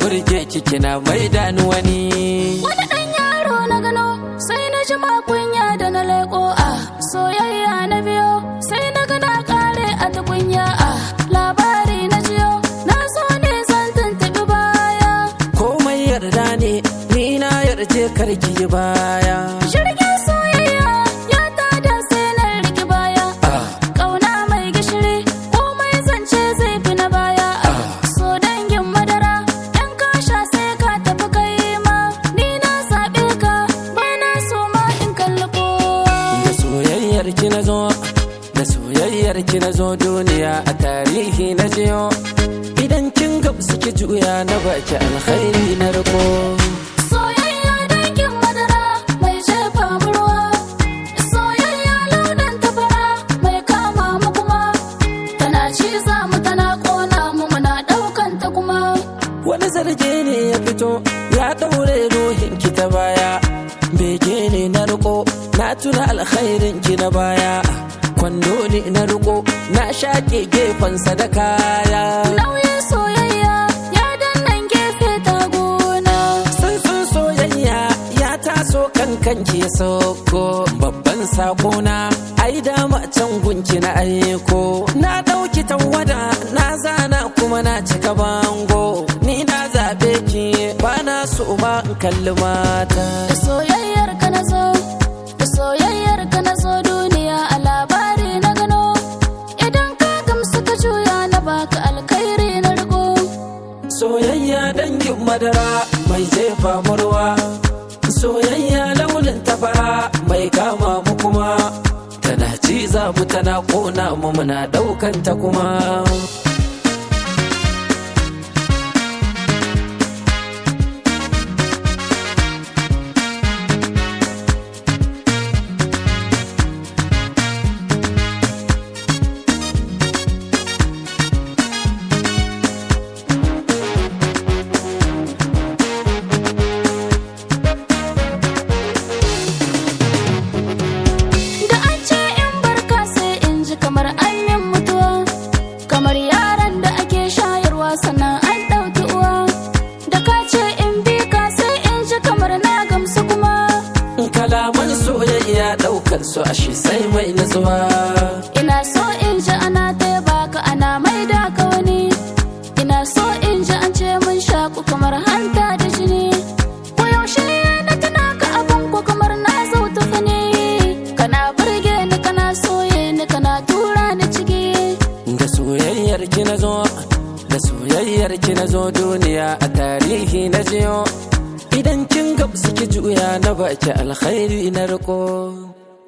burge ki kina mai da ni wani Wani ɗan yaro na gano sai na ji kunya da na leƙo a soyayya na biyo sai na ga na ƙare a tukunya a labari na jiyo na so ne zan tuntuɓi baya. komai yarda ne ni na yarje karki yi baya Jirgin soyayya ya tada sai na riki baya. Ah. Ƙauna mai gishiri komai zance zai fi na baya. So dangin madara ɗan kasha sai ka tafi kai ma ni na zaɓe ka ba na so ma in kalli kowa. da soyayyar ki na zo da soyayyar ki na zo duniya a tarihi na jiyo idan kin gamsu ki juya na baki alkhairi na riko Soyayya dangin madara mai jefa mu ruwa. Soyayya launin tafara mai kama mu kuma. Tana ciza mu tana ƙona mu muna ɗaukan ta kuma. wani zarge ne ya fito ya daure ruhin ki ta baya bege ne na riko na tuna alkhairin ki na baya kwando ne na riko na shaƙe gefensa da kaya Nauyin soyayya ya dannan gefe ta gona. Sansan soyayya ya taso kan kanki ya sauko babban sakona ai dama can gunki na aiko na dauki tawada na zana kuma na cika bango ni na zabe ki ba na so ma in kalli mata Da soyayyar ka na zo, da soyayyar ka na zo duniya a labari na gano. Idan ka gamsu ka juya na baka alkhairi na riko. soyayya dangin madara mai jefa murwa soyayya launin tafara mai kama mu kuma tana ciza mu tana kona mu muna daukan ta kuma Da an ce in barka sai in ji kamar an yi mutuwa. Kamar yaran da ake shayarwa sannan an ɗauki uwa. Da ka ce in bi ka sai in ji kamar na gamsu kuma. kalaman soyayya daukar su ashe sai mai nutsuwa Ina so in ji ana taiba ka ana mai da ka wani. Ina so in ji an ce mun shaku kamar hanta da jini. Ko yaushe na tuna ka abin ko kamar na zautu fani. Kana burge ni kana soye ni kana tura ni ciki. da soyayyar ki na zo da soyayyar ki na zo duniya a tarihi na jiyo idan kin gamsu ki juya na baki alkhairi na riko